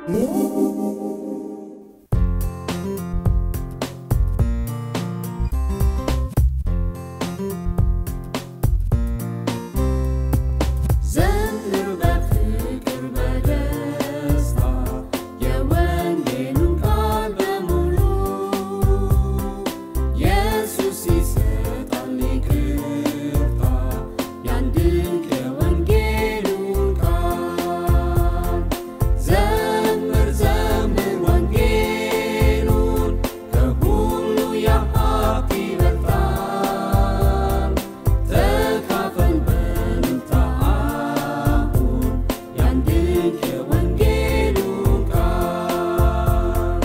ዘምር በፍቅር በደስታ የወንጌሉን ቃል በሙሉ ኢየሱስ ይሰጣል ይቅርታ ያን ድንቅ የወንጌሉን ቃል ዘምር ዘምር ወንጌሉን ከሁሉ ያሀብት ይበልጣል ተካፈል በእልልታ አሁን ያን ድንቅ የወንጌሉን ቃል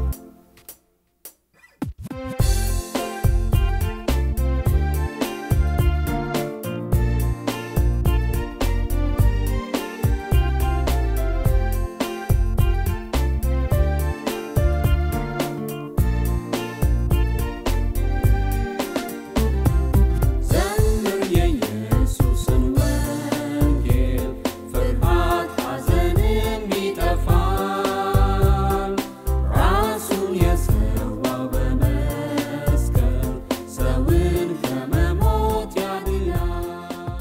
ዘምር የኢየሱስን ወንጌል ፍርሃት ሐዘንም ይጠፋል ራሱን የሰዋው በመስቀል ሰውን ከመሞት ያድናል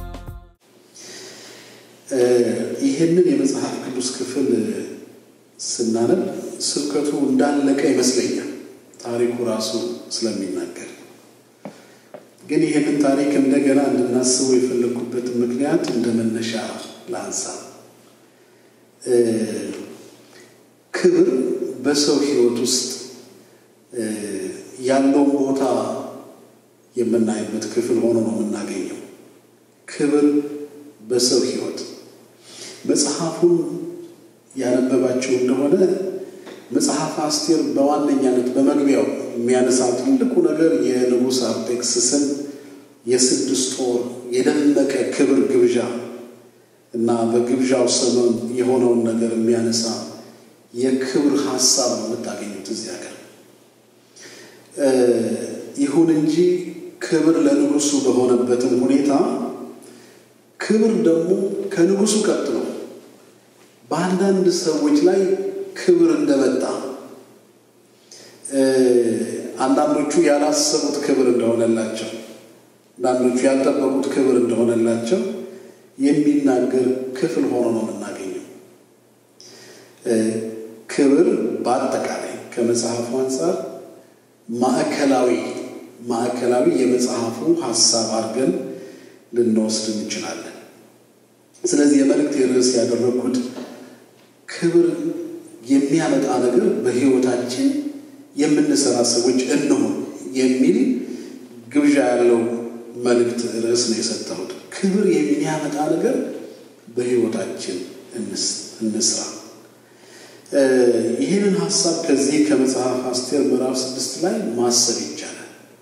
ይህንን የመጽሐፍ ቅዱስ ክፍል ስናነብ ስብከቱ እንዳለቀ ይመስለኛል፣ ታሪኩ ራሱ ስለሚናገር። ግን ይህንን ታሪክ እንደገና እንድናስበው የፈለግኩበትን ምክንያት እንደ መነሻ ላንሳ። ክብር በሰው ሕይወት ውስጥ ያለውን ቦታ የምናይበት ክፍል ሆኖ ነው የምናገኘው። ክብር በሰው ሕይወት መጽሐፉን ያነበባቸው እንደሆነ መጽሐፍ አስቴር በዋነኛነት በመግቢያው የሚያነሳው ትልቁ ነገር የንጉሥ አርጤክስስን የስድስት ወር የደመቀ ክብር ግብዣ እና በግብዣው ሰሞን የሆነውን ነገር የሚያነሳ የክብር ሀሳብ ነው የምታገኙት እዚህ ሀገር። ይሁን እንጂ ክብር ለንጉሱ በሆነበትም ሁኔታ ክብር ደግሞ ከንጉሱ ቀጥሎ በአንዳንድ ሰዎች ላይ ክብር እንደመጣ አንዳንዶቹ ያላሰቡት ክብር እንደሆነላቸው፣ አንዳንዶቹ ያልጠበቁት ክብር እንደሆነላቸው የሚናገር ክፍል ሆኖ ነው የምናገኘው። ክብር በአጠቃላይ ከመጽሐፉ አንጻር ማዕከላዊ ማዕከላዊ የመጽሐፉ ሀሳብ አድርገን ልንወስድ እንችላለን። ስለዚህ የመልእክት ርዕስ ያደረግኩት ክብር የሚያመጣ ነገር በሕይወታችን የምንሰራ ሰዎች እንሁን የሚል ግብዣ ያለው መልእክት ርዕስ ነው የሰጠሁት። ክብር የሚያመጣ ነገር በሕይወታችን እንስራ። ይህንን ሀሳብ ከዚህ ከመጽሐፍ አስቴር ምዕራፍ ስድስት ላይ ማሰብ ይቻላል።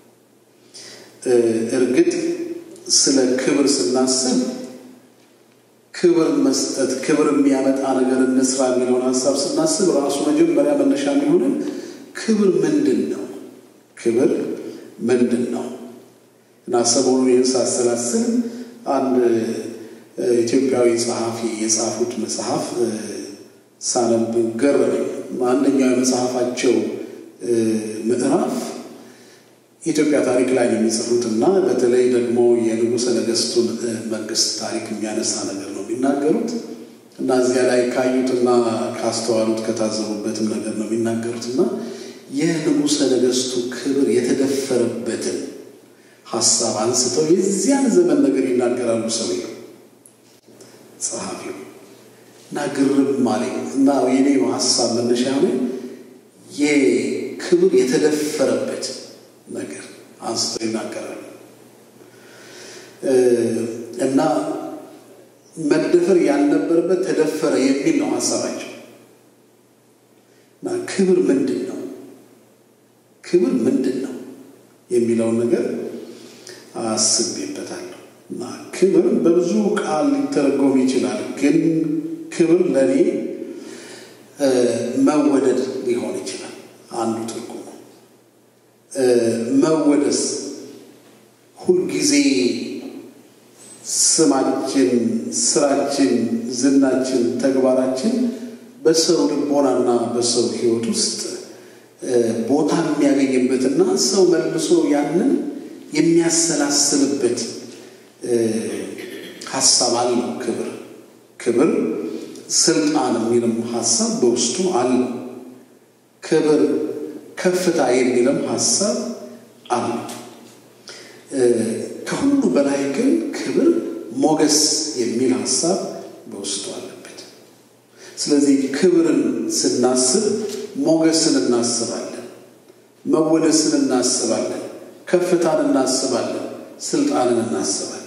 እርግጥ ስለ ክብር ስናስብ ክብር መስጠት ክብር የሚያመጣ ነገር እንስራ የሚለውን ሀሳብ ስናስብ ራሱ መጀመሪያ መነሻ የሚሆንን ክብር ምንድን ነው? ክብር ምንድን ነው? እና ሰሞኑን ይህን ሳሰላስል አንድ ኢትዮጵያዊ ጸሐፊ የጻፉት መጽሐፍ ሳነብ ገረመኝ። አንደኛው የመጽሐፋቸው ምዕራፍ የኢትዮጵያ ታሪክ ላይ ነው የሚጽፉት እና በተለይ ደግሞ የንጉሠ ነገሥቱን መንግስት ታሪክ የሚያነሳ ነገር ነው የሚናገሩት እና እዚያ ላይ ካዩትና ካስተዋሉት ከታዘቡበትም ነገር ነው የሚናገሩት እና የንጉሠ ነገሥቱ ክብር የተደፈረበትን ሀሳብ አንስተው የዚያን ዘመን ነገር ይናገራሉ ሰውየው ጸሐፊው እና ግርም አለኝ እና የኔ ሀሳብ መነሻ ሆነ የክብር የተደፈረበት ነገር አንስተው ይናገራሉ እና መደፈር ያልነበረበት ተደፈረ የሚል ነው ሀሳባቸው። እና ክብር ምንድን ነው? ክብር ምንድን ነው የሚለውን ነገር አስቤበታለሁ። እና ክብር በብዙ ቃል ሊተረጎም ይችላል። ግን ክብር ለእኔ መወደድ ሊሆን ይችላል አንዱ ትርጉሙ። መወደስ ሁልጊዜ ስማችን፣ ስራችን፣ ዝናችን፣ ተግባራችን በሰው ልቦናና በሰው ሕይወት ውስጥ ቦታ የሚያገኝበትና ሰው መልሶ ያንን የሚያሰላስልበት ሀሳብ አለው። ክብር ክብር ስልጣን የሚልም ሀሳብ በውስጡ አለው። ክብር ከፍታ የሚልም ሀሳብ አለው። ከሁሉ በላይ ግን ክብር ሞገስ የሚል ሀሳብ በውስጡ አለበት። ስለዚህ ክብርን ስናስብ ሞገስን እናስባለን፣ መወደስን እናስባለን፣ ከፍታን እናስባለን፣ ስልጣንን እናስባለን።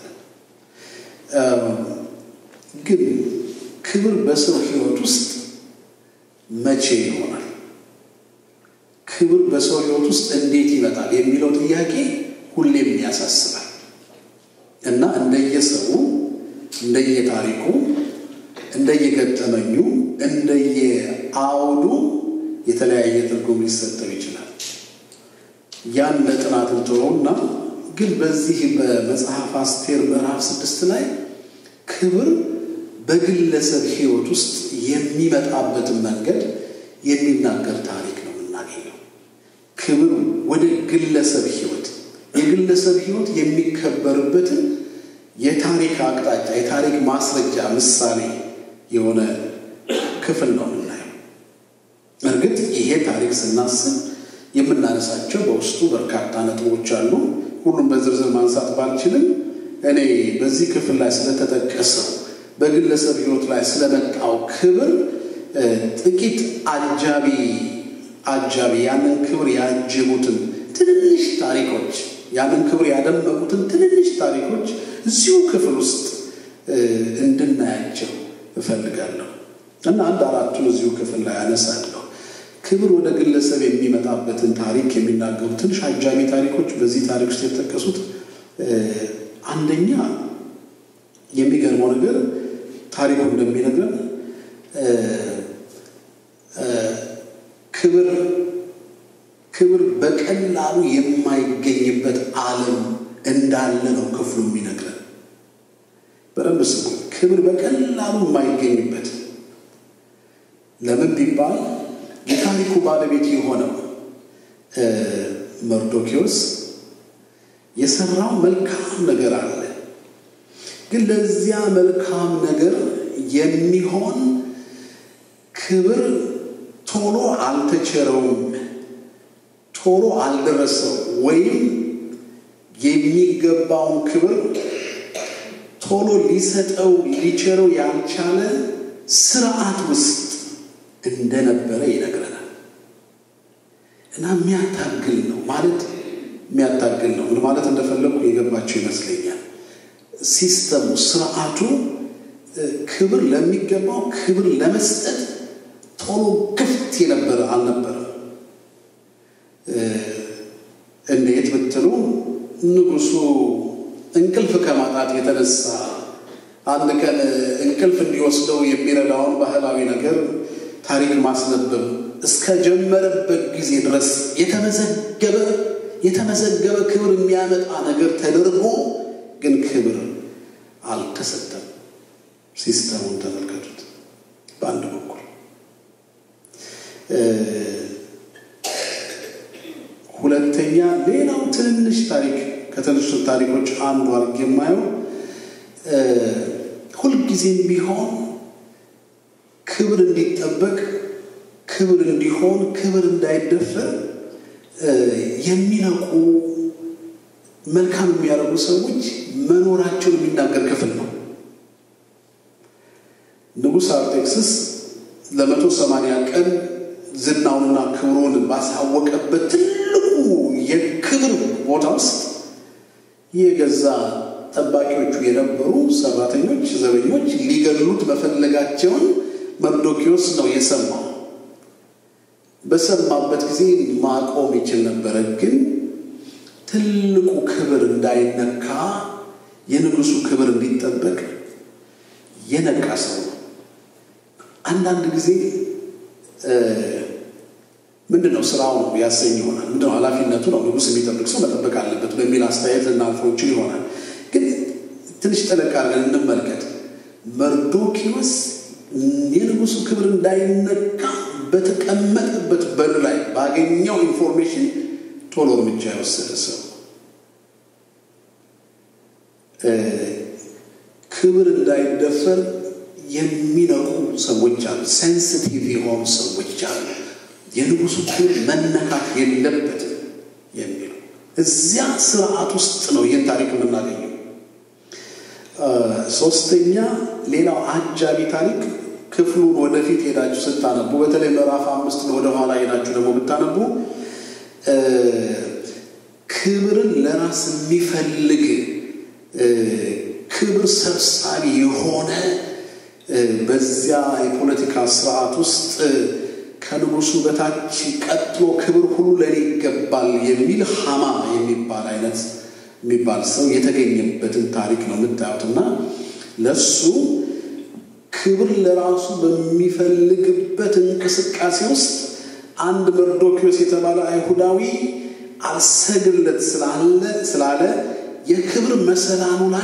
ግን ክብር በሰው ሕይወት ውስጥ መቼ ይሆናል? ክብር በሰው ሕይወት ውስጥ እንዴት ይመጣል የሚለው ጥያቄ ሁሌም ያሳስባል እና እንደየሰው እንደየታሪኩ እንደየገጠመኙ እንደየአውዱ የተለያየ ትርጉም ሊሰጠው ይችላል። ያን ለጥናት እንተወውና ግን በዚህ በመጽሐፍ አስቴር ምዕራፍ ስድስት ላይ ክብር በግለሰብ ሕይወት ውስጥ የሚመጣበትን መንገድ የሚናገር ታሪክ ነው የምናገኘው። ክብር ወደ ግለሰብ ሕይወት የግለሰብ ሕይወት የሚከበርበትን የታሪክ አቅጣጫ የታሪክ ማስረጃ ምሳሌ የሆነ ክፍል ነው የምናየው። እርግጥ ይሄ ታሪክ ስናስብ የምናነሳቸው በውስጡ በርካታ ነጥቦች አሉ። ሁሉም በዝርዝር ማንሳት ባልችልም እኔ በዚህ ክፍል ላይ ስለተጠቀሰው በግለሰብ ሕይወት ላይ ስለመጣው ክብር ጥቂት አጃቢ አጃቢ ያንን ክብር ያጀቡትን ትንንሽ ታሪኮች ያንን ክብር ያደመቁትን ትንንሽ ታሪኮች እዚሁ ክፍል ውስጥ እንድናያቸው እፈልጋለሁ እና አንድ አራቱን እዚሁ ክፍል ላይ አነሳለሁ። ክብር ወደ ግለሰብ የሚመጣበትን ታሪክ የሚናገሩ ትንሽ አጃቢ ታሪኮች በዚህ ታሪክ ውስጥ የተጠቀሱት አንደኛ የሚገርመው ነገር ታሪኩ እንደሚነግረን ክብር ክብር በቀላሉ የማይገኝበት ዓለም እንዳለ ነው ክፍሉ የሚነግረን። በደንብ ስሙ። ክብር በቀላሉ የማይገኝበት ለምን ቢባል የታሪኩ ባለቤት የሆነው መርዶኪዎስ የሰራው መልካም ነገር አለ። ግን ለዚያ መልካም ነገር የሚሆን ክብር ቶሎ አልተቸረውም፣ ቶሎ አልደረሰው ወይም የሚገባውን ክብር ቶሎ ሊሰጠው ሊቸረው ያልቻለ ስርዓት ውስጥ እንደነበረ ይነግረናል። እና የሚያታግል ነው ማለት የሚያታግል ነው። ምን ማለት እንደፈለጉ የገባቸው ይመስለኛል። ሲስተሙ ስርዓቱ ክብር ለሚገባው ክብር ለመስጠት ቶሎ ክፍት የነበረ አልነበረም። እንዴት ብትሉ ንጉሱ እንቅልፍ ከማጣት የተነሳ አንድ ቀን እንቅልፍ እንዲወስደው የሚረዳውን ባህላዊ ነገር ታሪክ ማስነበብ እስከጀመረበት ጊዜ ድረስ የተመዘገበ የተመዘገበ ክብር የሚያመጣ ነገር ተደርጎ ግን ክብር አልተሰጠም። ሲስተሙን ተመልከቱት። በአንድ በኩል ሁለተኛ፣ ሌላው ትንንሽ ታሪክ ከትንሽ ታሪኮች አንዱ አድርጌ የማየው ሁልጊዜም ቢሆን ክብር እንዲጠበቅ ክብር እንዲሆን ክብር እንዳይደፈር የሚነቁ መልካም የሚያደርጉ ሰዎች መኖራቸውን የሚናገር ክፍል ነው። ንጉሥ አርጤክስስ ለመቶ ሰማንያ ቀን ዝናውንና ክብሩን ባሳወቀበት ትልቁ የክብር ቦታ ውስጥ የገዛ ጠባቂዎቹ የነበሩ ሰራተኞች፣ ዘበኞች ሊገሉት መፈለጋቸውን መርዶኪዎስ ነው የሰማው። በሰማበት ጊዜ ማቆም ይችል ነበረ፣ ግን ትልቁ ክብር እንዳይነካ የንጉሱ ክብር እንዲጠበቅ የነቃ ሰው ነው። አንዳንድ ጊዜ ምንድን ነው ስራው ነው ያሰኝ ይሆናል። ምንድን ነው ኃላፊነቱ ነው ንጉሥ የሚጠብቅ ሰው መጠበቅ አለበት በሚል አስተያየት ልናልፈው እንችል ይሆናል። ግን ትንሽ ጠለቅ አድርገን እንመልከት። መርዶኪዎስ የንጉሱ ክብር እንዳይነካ በተቀመጠበት በር ላይ ባገኘው ኢንፎርሜሽን ቶሎ እርምጃ የወሰደ ሰው ክብር እንዳይደፈር የሚነቁ ሰዎች አሉ። ሴንሲቲቭ የሆኑ ሰዎች አሉ። የንጉሱ ክብር መነካት የለበትም የሚሉ እዚያ ስርዓት ውስጥ ነው ይህን ታሪክ የምናገኘው። ሶስተኛ ሌላው አጃቢ ታሪክ ክፍሉን ወደፊት ሄዳችሁ ስታነቡ በተለይ ምዕራፍ አምስት ወደኋላ ሄዳችሁ ደግሞ ብታነቡ ክብርን ለራስ የሚፈልግ ክብር ሰብሳቢ የሆነ በዚያ የፖለቲካ ስርዓት ውስጥ ከንጉሱ በታች ቀጥሎ ክብር ሁሉ ለእኔ ይገባል የሚል ሀማ የሚባል አይነት የሚባል ሰው የተገኘበትን ታሪክ ነው የምታዩት እና ለሱ ክብር ለራሱ በሚፈልግበት እንቅስቃሴ ውስጥ አንድ መርዶኪዎስ የተባለ አይሁዳዊ አልሰግድለት ስላለ ስላለ የክብር መሰላሉ ላይ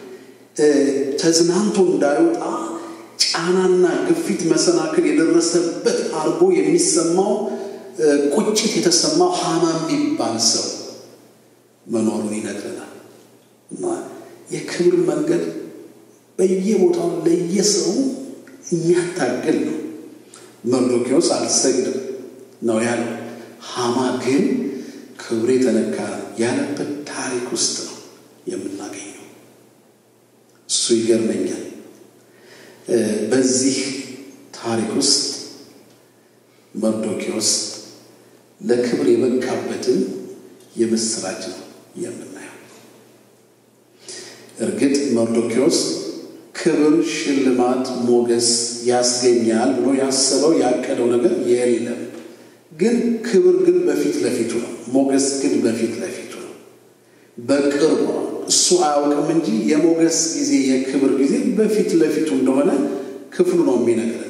ተዝናንቶ እንዳይወጣ ጫናና ግፊት መሰናክል የደረሰበት አድርጎ የሚሰማው ቁጭት የተሰማው ሀማ የሚባል ሰው መኖሩን ይነግረናል። እና የክብር መንገድ በየቦታው ለየሰው የሚያታግል ነው። መርዶኪዎስ አልሰግድም ነው ያለው። ሀማ ግን ክብሬ ተነካ ያለበት ታሪክ ውስጥ ነው የምናገኘው። እሱ ይገርመኛል። በዚህ ታሪክ ውስጥ መርዶኪዎስ ለክብር የበቃበትን የምስራች ነው የምናየው። እርግጥ መርዶኪዎስ ክብር፣ ሽልማት፣ ሞገስ ያስገኛል ብሎ ያሰበው ያቀደው ነገር የለም። ግን ክብር ግን በፊት ለፊቱ ነው። ሞገስ ግን በፊት ለፊቱ ነው፣ በቅርቡ ነው። እሱ አያውቅም እንጂ የሞገስ ጊዜ የክብር ጊዜ በፊት ለፊቱ እንደሆነ ክፍሉ ነው የሚነግረን።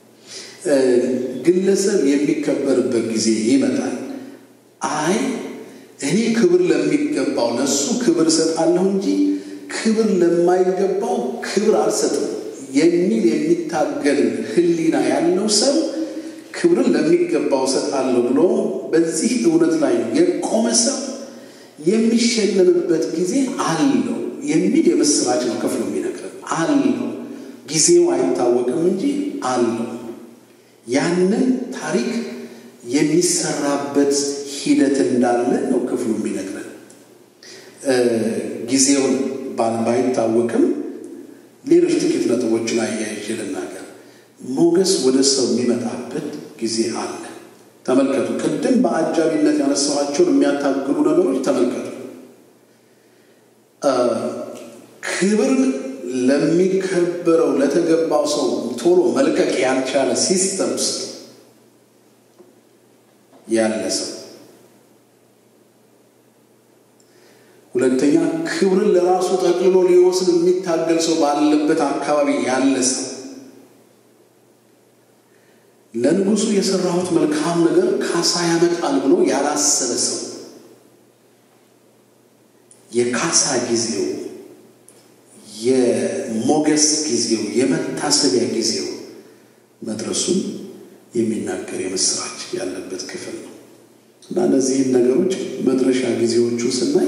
ግለሰብ የሚከበርበት ጊዜ ይመጣል። አይ እኔ ክብር ለሚገባው ለእሱ ክብር እሰጣለሁ እንጂ ክብር ለማይገባው ክብር አልሰጥም የሚል የሚታገል ሕሊና ያለው ሰው ክብርን ለሚገባው እሰጣለሁ ብሎ በዚህ እውነት ላይ የቆመ ሰው የሚሸለምበት ጊዜ አለው የሚል የምስራች ነው ክፍሉ የሚነግረን። አለው ጊዜው አይታወቅም እንጂ አለው። ያንን ታሪክ የሚሰራበት ሂደት እንዳለ ነው ክፍሉ የሚነግረን። ጊዜውን ባይታወቅም ሌሎች ጥቂት ነጥቦችን አያይዤ ልናገር። ሞገስ ወደ ሰው የሚመጣበት ጊዜ አለ። ተመልከቱ። ቅድም በአጃቢነት ያነሳኋቸውን የሚያታግሉ ነገሮች ተመልከቱ። ክብርን ለሚከበረው ለተገባው ሰው ቶሎ መልቀቅ ያልቻለ ሲስተም ውስጥ ያለ ሰው፣ ሁለተኛ ክብርን ለራሱ ጠቅልሎ ሊወስድ የሚታገል ሰው ባለበት አካባቢ ያለ ሰው ለንጉሱ የሰራሁት መልካም ነገር ካሳ ያመጣል ብሎ ያላሰበ ሰው የካሳ ጊዜው፣ የሞገስ ጊዜው፣ የመታሰቢያ ጊዜው መድረሱን የሚናገር የምስራች ያለበት ክፍል ነው እና እነዚህን ነገሮች መድረሻ ጊዜዎቹ ስናይ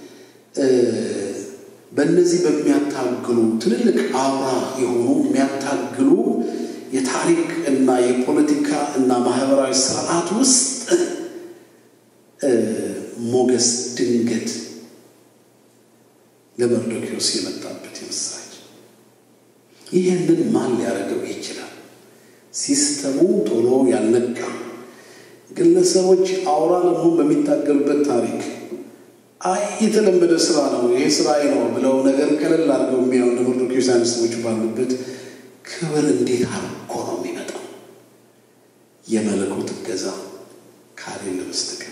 በእነዚህ በሚያታግሉ ትልልቅ አውራ የሆኑ የሚያታግሉ የታሪክ እና የፖለቲካ እና ማህበራዊ ስርዓት ውስጥ ሞገስ ድንገት ለመርዶኪዎስ የመጣበት የምስራች። ይህንን ማን ሊያደርገው ይችላል? ሲስተሙ ቶሎ ያልነቃ ግለሰቦች አውራ ለመሆን በሚታገሉበት ታሪክ አይ የተለመደ ስራ ነው ይሄ ስራዬ ነው ብለው ነገር ቀለል አድርገው የሚያዩ መርዶኪዎስ አይነት ሰዎች ባሉበት ክብር እንዴት አድርጎ ነው የሚመጣው? የመለኮት እገዛ ካሌለ በስተቀር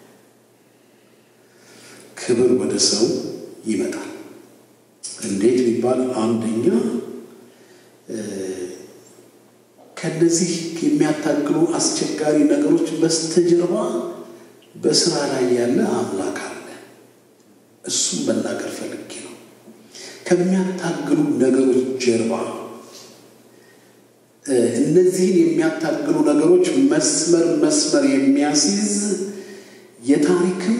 ክብር ወደ ሰው ይመጣል። እንዴት ቢባል አንደኛ ከነዚህ የሚያታግሉ አስቸጋሪ ነገሮች በስተጀርባ በስራ ላይ ያለ አምላክ አለ። እሱም መናገር ፈልጌ ነው። ከሚያታግሉ ነገሮች ጀርባ እነዚህን የሚያታግሉ ነገሮች መስመር መስመር የሚያስይዝ የታሪክም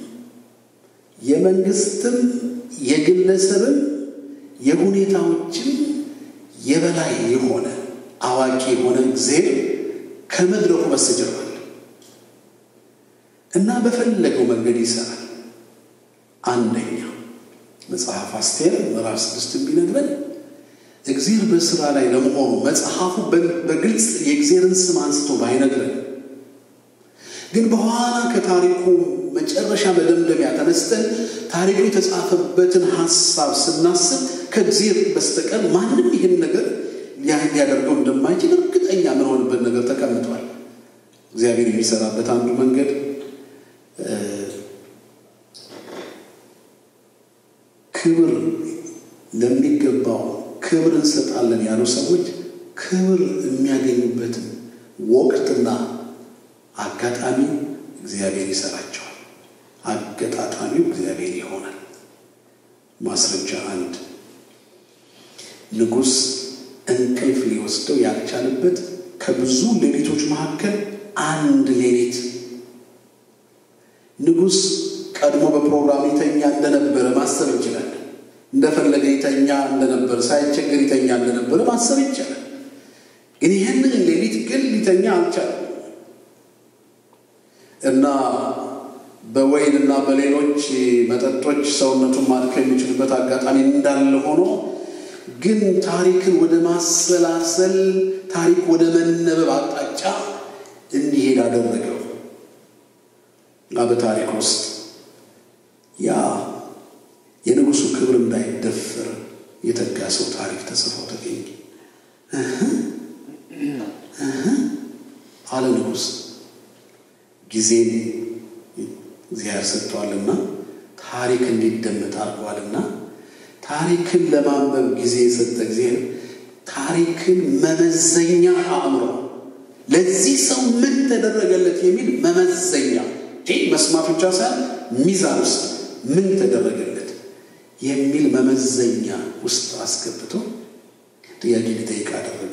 የመንግስትም የግለሰብም የሁኔታዎችም የበላይ የሆነ አዋቂ የሆነ እግዚአብሔር ከመድረኩ በስተጀርባ አለ እና በፈለገው መንገድ ይሰራል። አንደኛ መጽሐፍ አስቴር ምዕራፍ ስድስት የሚነግረን እግዚአብሔር በስራ ላይ ለመሆኑ መጽሐፉ በግልጽ የእግዚአብሔርን ስም አንስቶ ባይነግረን ግን በኋላ ከታሪኩ መጨረሻ መደምደሚያ ተነስተን ታሪኩ የተጻፈበትን ሀሳብ ስናስብ ከእግዚአብሔር በስተቀር ማንም ይህን ነገር ሊያደርገው እንደማይችል እርግጠኛ የምንሆንበት ነገር ተቀምጧል። እግዚአብሔር የሚሰራበት አንዱ መንገድ ክብር ለሚገባው ክብር እንሰጣለን ያሉ ሰዎች ክብር የሚያገኙበትን ወቅትና አጋጣሚ እግዚአብሔር ይሰራቸዋል። አገጣጣሚው እግዚአብሔር ይሆናል። ማስረጃ አንድ ንጉሥ እንቅልፍ ሊወስደው ያልቻለበት ከብዙ ሌሊቶች መካከል አንድ ሌሊት ንጉሥ ቀድሞ በፕሮግራም ይተኛ እንደነበረ ማሰብ እንችላለን። እንደፈለገ ይተኛ እንደነበረ ሳይቸገር ይተኛ እንደነበረ ማሰብ ይቻላል። ግን ይህንን ሌሊት ግን ሊተኛ አልቻለም እና በወይን እና በሌሎች መጠጦች ሰውነቱን ማድከም የሚችልበት አጋጣሚ እንዳለ ሆኖ ግን ታሪክን ወደ ማሰላሰል ታሪክ ወደ መነበብ አቅጣጫ እንዲሄድ አደረገው እና በታሪክ ውስጥ ያ የንጉሱ ክብር እንዳይደፈር የተጋ ሰው ታሪክ ተጽፎ ተገኘ። አለ ንጉሥ ጊዜን እግዚአብሔር ሰጥቷልና ታሪክ እንዲደመጥ አድርጓልና ታሪክን ለማንበብ ጊዜ የሰጠ እግዚአብሔር ታሪክን መመዘኛ አእምሮ ለዚህ ሰው ምን ተደረገለት የሚል መመዘኛ መስማት ብቻ ሳይሆን ሚዛን ውስጥ ምን ተደረገለት የሚል መመዘኛ ውስጥ አስገብቶ ጥያቄ ሊጠይቅ አደረገ።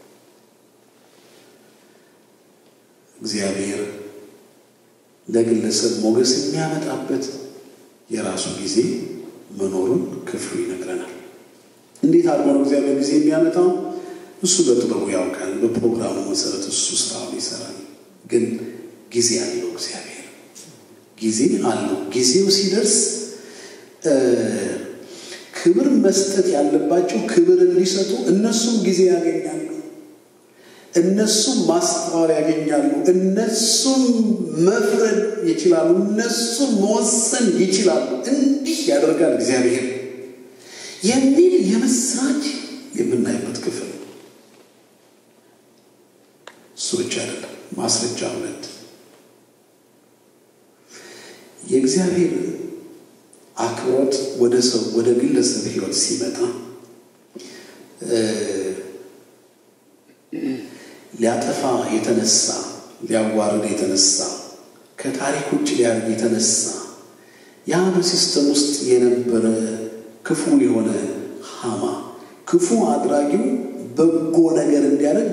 እግዚአብሔር ለግለሰብ ሞገስ የሚያመጣበት የራሱ ጊዜ መኖሩን ክፍሉ ይነግረናል። እንዴት አድርጎ ነው እግዚአብሔር ጊዜ የሚያመጣው? እሱ በጥበቡ ያውቃል። በፕሮግራሙ መሰረት እሱ ስራውን ይሰራል። ግን ጊዜ አለው እግዚአብሔር ጊዜ አለው። ጊዜው ሲደርስ ክብር መስጠት ያለባቸው ክብር እንዲሰጡ እነሱም ጊዜ ያገኛሉ። እነሱም ማስተዋል ያገኛሉ። እነሱም መፍረድ ይችላሉ። እነሱም መወሰን ይችላሉ። እንዲህ ያደርጋል እግዚአብሔር የሚል የምስራች የምናይበት ክፍል እሱ ብቻ አይደለም። ማስረጃ ሁለት የእግዚአብሔር አክብሮት ወደ ሰው ወደ ግለሰብ ሕይወት ሲመጣ ሊያጠፋ የተነሳ ሊያዋርድ የተነሳ ከታሪክ ውጭ ሊያደርግ የተነሳ ያ በሲስተም ውስጥ የነበረ ክፉ የሆነ ሃማ ክፉ አድራጊው በጎ ነገር እንዲያደርግ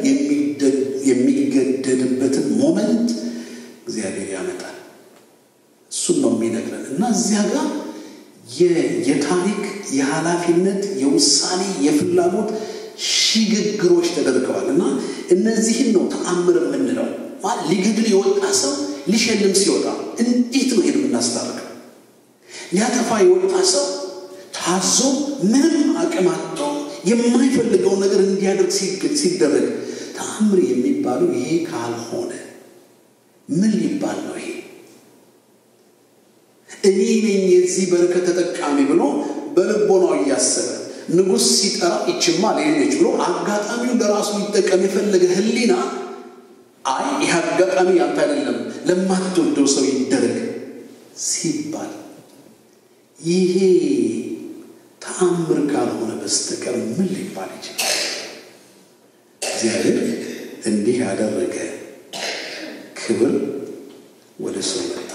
የሚገደድበትን ሞመንት እግዚአብሔር ያመጣል። እሱም ነው የሚነግረን እና እዚያ ጋር የታሪክ የኃላፊነት የውሳኔ የፍላጎት ሽግግሮች ተደርገዋል እና እነዚህን ነው ተአምር የምንለው። ሊገድል የወጣ ሰው ሊሸልም ሲወጣ እንዴት ነው ይሄን የምናስታርቀው? ሊያጠፋ የወጣ ሰው ታዞ ምንም አቅም አጥቶ የማይፈልገውን ነገር እንዲያደርግ ሲደረግ ተአምር የሚባለው ይሄ ካልሆነ ምን ሊባል ነው? ይሄ እኔ ነኝ የዚህ በረከት ተጠቃሚ ብሎ በልቦናው እያሰበ ንጉሥ ሲጠራ ይችማ ሌለች ብሎ አጋጣሚውን ለራሱ ሊጠቀም የፈለገ ሕሊና አይ ይህ አጋጣሚ ያንተ አይደለም ለማትወደው ሰው ይደረግ ሲባል ይሄ ተአምር ካልሆነ በስተቀር ምን ሊባል ይችላል? እግዚአብሔር እንዲህ ያደረገ ክብር ወደ ሰው መጣ።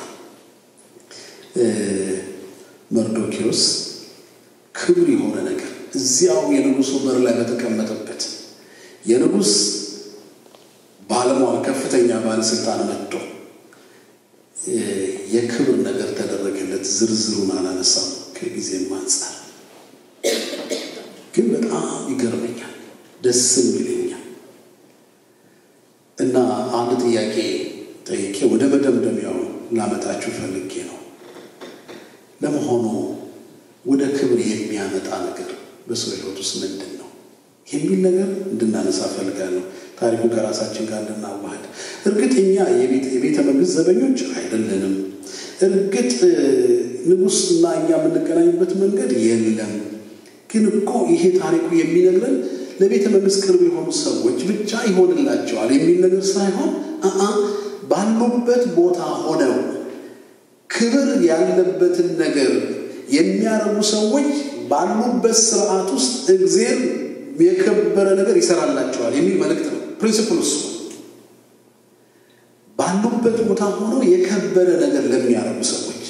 መርዶኪዎስ ክብር የሆነ ነገር እዚያው የንጉሱ በር ላይ በተቀመጠበት የንጉሥ ባለስልጣን መጥቶ የክብር ነገር ተደረገለት። ዝርዝሩን አላነሳም ከጊዜም አንጻር፣ ግን በጣም ይገርመኛል፣ ደስም ይለኛል። እና አንድ ጥያቄ ጠይቄ ወደ መደምደሚያው ላመጣችሁ ፈልጌ ነው። ለመሆኑ ወደ ክብር የሚያመጣ ነገር በሰው ሕይወት ውስጥ ምንድን ነው የሚል ነገር እንድናነሳ ፈልጋለሁ። ታሪኩ ከራሳችን ጋር እንድናዋህድ። እርግጥ እኛ የቤተ መንግስት ዘበኞች አይደለንም። እርግጥ ንጉሥና እኛ የምንገናኝበት መንገድ የለም። ግን እኮ ይሄ ታሪኩ የሚነግረን ለቤተ መንግስት ቅርብ የሆኑ ሰዎች ብቻ ይሆንላቸዋል የሚል ነገር ሳይሆን አአ ባሉበት ቦታ ሆነው ክብር ያለበትን ነገር የሚያረጉ ሰዎች ባሉበት ስርዓት ውስጥ እግዜር የከበረ ነገር ይሰራላቸዋል የሚል መልእክት ነው። ፕሪንሲፕል እሱ ባሉበት ቦታ ሆነው የከበረ ነገር ለሚያረጉ ሰዎች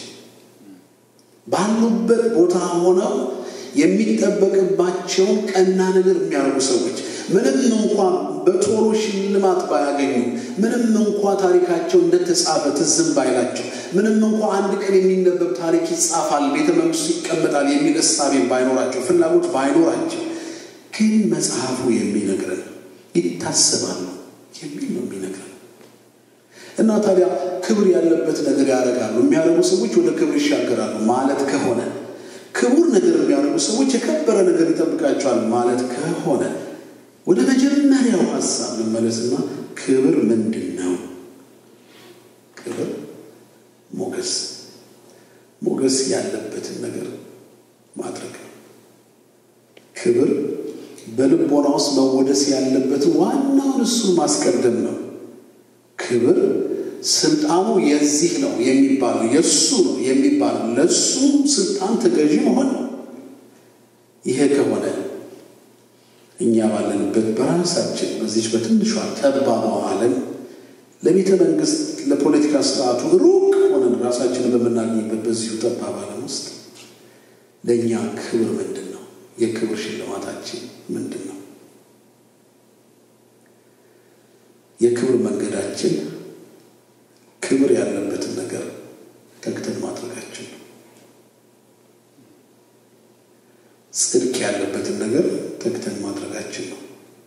ባሉበት ቦታ ሆነው የሚጠበቅባቸውን ቀና ነገር የሚያደርጉ ሰዎች ምንም እንኳ በቶሎ ሽልማት ባያገኙ፣ ምንም እንኳ ታሪካቸው እንደተጻፈ ትዝም ባይላቸው፣ ምንም እንኳ አንድ ቀን የሚነበብ ታሪክ ይጻፋል፣ ቤተ መንግስቱ ይቀመጣል የሚል እሳቤ ባይኖራቸው፣ ፍላጎት ባይኖራቸው፣ ግን መጽሐፉ የሚነግረን ይታሰባሉ የሚል ነው የሚነግረን እና ታዲያ ክብር ያለበት ነገር ያደርጋሉ የሚያደርጉ ሰዎች ወደ ክብር ይሻገራሉ ማለት ከሆነ ክቡር ነገር የሚያደርጉ ሰዎች የከበረ ነገር ይጠብቃቸዋል ማለት ከሆነ ወደ መጀመሪያው ሀሳብ ልመለስና ክብር ምንድን ነው? ክብር ሞገስ፣ ሞገስ ያለበትን ነገር ማድረግ ነው። ክብር በልቦና ውስጥ መወደስ ያለበትን ዋናውን እሱን ማስቀደም ነው። ክብር ስልጣኑ የዚህ ነው የሚባለው የእሱ ነው የሚባለው ለእሱ ስልጣን ተገዢ መሆን ነው። ይሄ ከሆነ እኛ ባለንበት በራሳችን በዚች በትንሿ ጠባቧ ዓለም ለቤተ መንግስት ለፖለቲካ ስርዓቱ ሩቅ ሆነን ራሳችንን በምናገኝበት በዚሁ ጠባብ ዓለም ውስጥ ለእኛ ክብር ምንድን ነው? የክብር ሽልማታችን ምንድን ነው? የክብር መንገዳችን ክብር ያለበትን ነገር ተግተን ማድረጋችን ነው። ጽድቅ ያለበትን ነገር ተግተን ማድረጋችን ነው።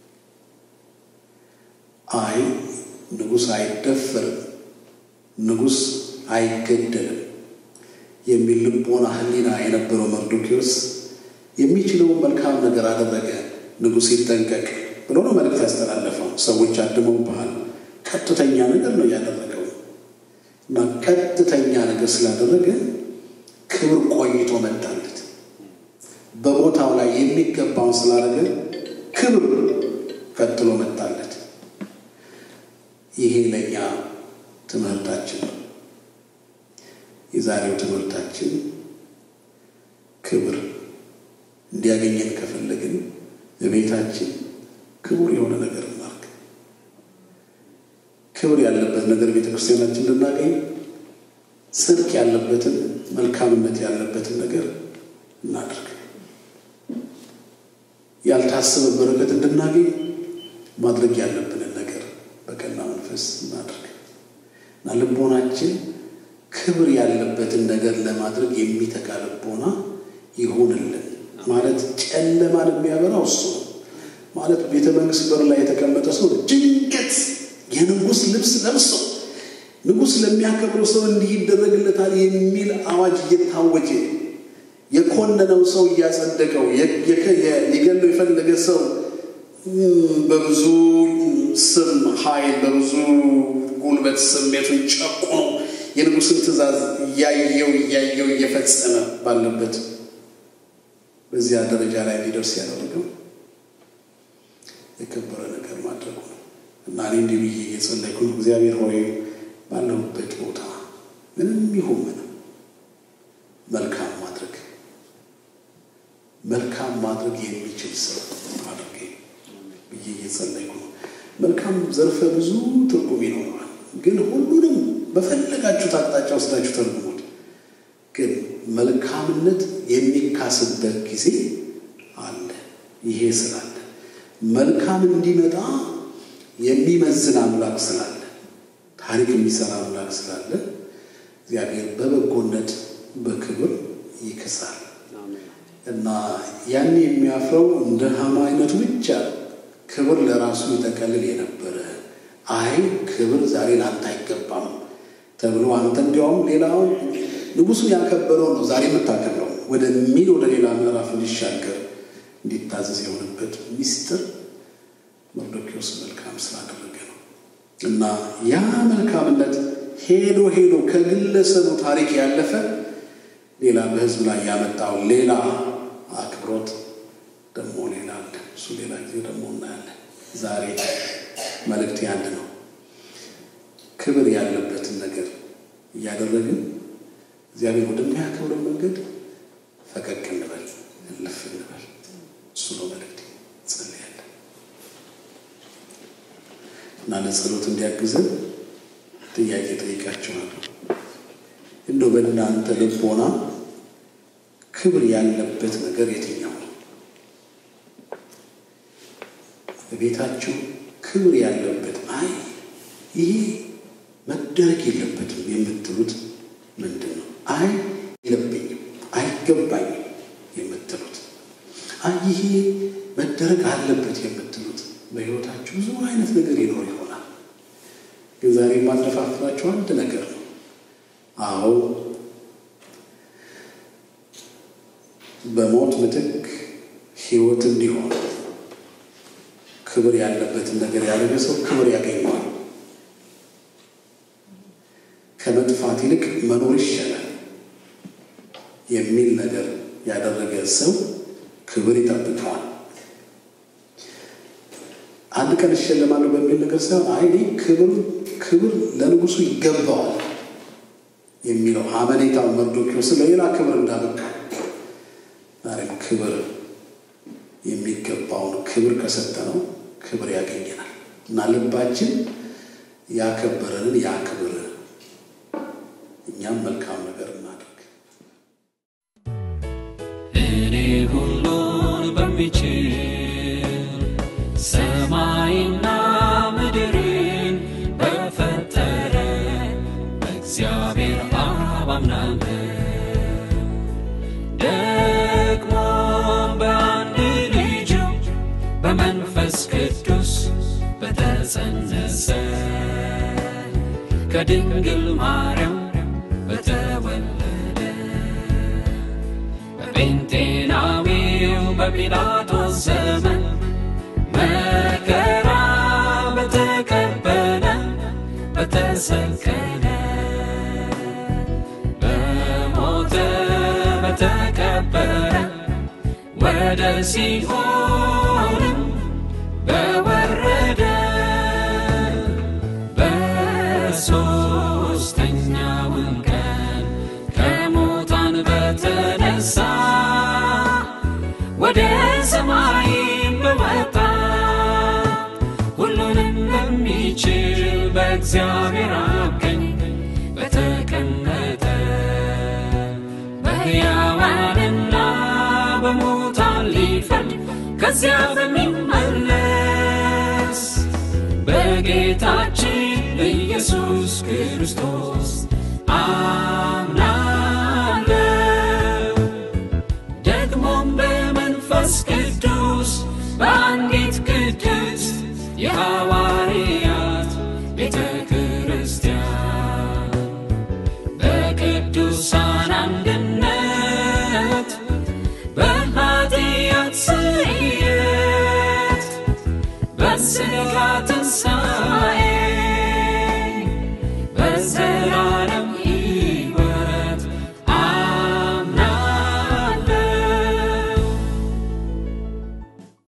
አይ ንጉሥ አይደፈርም፣ ንጉሥ አይገደልም የሚል ልቦና ሕሊና የነበረው መርዶኪዎስ የሚችለውን መልካም ነገር አደረገ። ንጉሥ ይጠንቀቅ ብሎ ነው መልእክት ያስተላለፈው። ሰዎች አድመውብሃል። ቀጥተኛ ነገር ነው ያደረገው እና ቀጥተኛ ነገር ስላደረገ ክብር ቆይቶ መጣለት። በቦታው ላይ የሚገባውን ስላደረገ ክብር ቀጥሎ መጣለት። ይሄ ለእኛ ትምህርታችን ነው። የዛሬው ትምህርታችን ክብር እንዲያገኘን ከፈለግን በቤታችን ክቡር የሆነ ነገር እናርግ። ክብር ያለበት ነገር ቤተ ክርስቲያናችን እንድናገኝ ጽድቅ ያለበትን መልካምነት ያለበትን ነገር እናድርግ። ያልታሰበ በረከት እንድናገኝ ማድረግ ያለብንን ነገር በቀና መንፈስ እናድርግ እና ልቦናችን ክብር ያለበትን ነገር ለማድረግ የሚተጋ ልቦና ይሁንልን። ማለት ጨለማን የሚያበራው እሱ ነው። ማለት ቤተ መንግስት በር ላይ የተቀመጠ ሰው ድንገት የንጉሥ ልብስ ለብሶ ንጉሥ ለሚያከብረው ሰው እንዲህ ይደረግለታል የሚል አዋጅ እየታወጀ የኮነነው ሰው እያጸደቀው ሊገለው የፈለገ ሰው በብዙ ስም ኃይል በብዙ ጉልበት ስሜቱን ጨቁኖ የንጉሥን ትእዛዝ እያየው እያየው እየፈጸመ ባለበት በዚያ ደረጃ ላይ እንዲደርስ ያደረገው የከበረ ነገር ማድረጉ ነው እና እኔ እንዲህ ብዬ እየጸለይኩ ነው። እግዚአብሔር ሆይ ባለሁበት ቦታ ምንም ይሁን ምንም መልካም ማድረግ መልካም ማድረግ የሚችል ሰው አድርጌ ብዬ እየጸለይኩ ነው። መልካም ዘርፈ ብዙ ትርጉም ይኖረዋል። ግን ሁሉንም በፈለጋችሁት አቅጣጫ ወስዳችሁ ተርጉሙት። ግን መልካምነት የሚካስበት ጊዜ አለ። ይሄ ስላለ መልካም እንዲመጣ የሚመዝን አምላክ ስላለ ታሪክ የሚሰራ አምላክ ስላለ እግዚአብሔር በበጎነት በክብር ይክሳል እና ያን የሚያፍረው እንደ ሐማ አይነቱ ብቻ ክብር ለራሱ ይጠቀልል የነበረ አይ ክብር ዛሬ ለአንተ አይገባም ተብሎ አንተ እንዲያውም ሌላው ንጉሱን ያከበረው ነው ዛሬ የምታከብረው ወደሚል ወደ ሌላ ምዕራፍ እንዲሻገር እንዲታዘዝ የሆነበት ሚስጥር መርዶኪዎስ መልካም ስላደረገ ነው እና ያ መልካምነት ሄዶ ሄዶ ከግለሰቡ ታሪክ ያለፈ ሌላ በህዝብ ላይ ያመጣው ሌላ አክብሮት ደግሞ ሌላ አለ። እሱ ሌላ ጊዜ ደግሞ እናያለን። ዛሬ መልእክት አንድ ነው። ክብር ያለበትን ነገር እያደረግን እግዚአብሔር ወደሚያከብረው መንገድ ፈቀቅ እንበል፣ እልፍ እንበል። እሱ ነው መልእክት። ጸልያለን እና ለጸሎት እንዲያግዘን ጥያቄ ጠይቃችኋለሁ። እንደው በእናንተ ልቦና ክብር ያለበት ነገር የትኛው ነው? በቤታችሁ ክብር ያለበት አይ ይሄ መደረግ የለበትም የምትሉት ምንድን ነው? አይ የለብኝም፣ አይገባኝም የምትሉት አይ ይሄ መደረግ አለበት የምትሉት በሕይወታችሁ ብዙ አይነት ነገር ይኖር ይሆናል። ግን ዛሬ የማነፋፍራችሁ አንድ ነገር ነው። አዎ በሞት ምትክ ሕይወት እንዲሆን ክብር ያለበትን ነገር ያደረገ ሰው ክብር ያገኘዋል። ከመጥፋት ይልቅ መኖር ይሻላል የሚል ነገር ያደረገ ሰው ክብር ይጠብቀዋል። አንድ ቀን እሸለማለሁ በሚል ነገር ሳይሆን አይ እኔ ክብር ክብር ለንጉሱ ይገባዋል የሚለው አመኔታው መርዶኪዎስ ለሌላ ክብር እንዳበቃ ዛሬም ክብር የሚገባውን ክብር ከሰጠነው ክብር ያገኘናል እና ልባችን ያከበረንን ያክብር፣ እኛም መልካም ነገር እናድርግ። እኔ ሁሉን በሚችል ሰማይና ምድርን በፈጠረ በእግዚአብሔር አብ አምናለሁ። ደግሞ በአንድ ልጁ በመንፈስ ቅዱስ በተጸነሰ ከድንግል ማርያም በተወለደ በጴንጤናዊው በጲላጦስ ዘመን መከራ በተቀበለ በተሰቀለ በሞተ በተቀበረ ወደ ሲኦልም በወረደ በሦስተኛውም ቀን ከሙታን በተነሳ ወደ ሰማይም በወጣ ሁሉንም በሚችል በእግዚአብሔር አብ ቀኝ በተቀመጠ በሕያዋንና በሙታን ሊፈርድ ከዚያ በሚመለስ በጌታችን በኢየሱስ ክርስቶስ አምናለሁ። ደግሞም በመንፈስ ቅዱስ በአንዲት ቅድስት የሐዋርያት ቤተ ክርስቲያን በቅዱሳን አንድነት በኃጢአት ስርየት በሥጋ ትንሣኤ